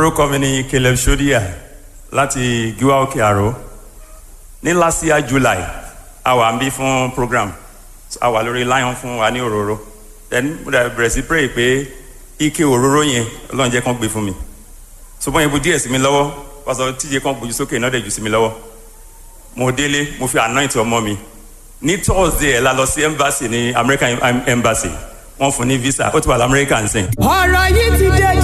orúkọ mi ni caleb shodia láti giwa òkè àró ní last year july a wà ń bí fún program a wà lórí lion fún wa ní òróró then mo dẹ̀ bẹ̀rẹ̀ sí pray pé ike òróró yẹn ọlọ́run jẹ́ kán gbé fún mi ṣùgbọ́n ibu díẹ̀ sí mi lọ́wọ́ pásọ tíye kan gbójú sókè náà dẹ̀ jù sí mi lọ́wọ́ mo délé mo fi anoint ọmọ mi ní thursday ẹ̀ la lọ sí embassy ní american embassy wọ́n fún ní visa ó ti wà lamẹ́ríkà ń sìn. ọ̀rọ̀ yìí ti dé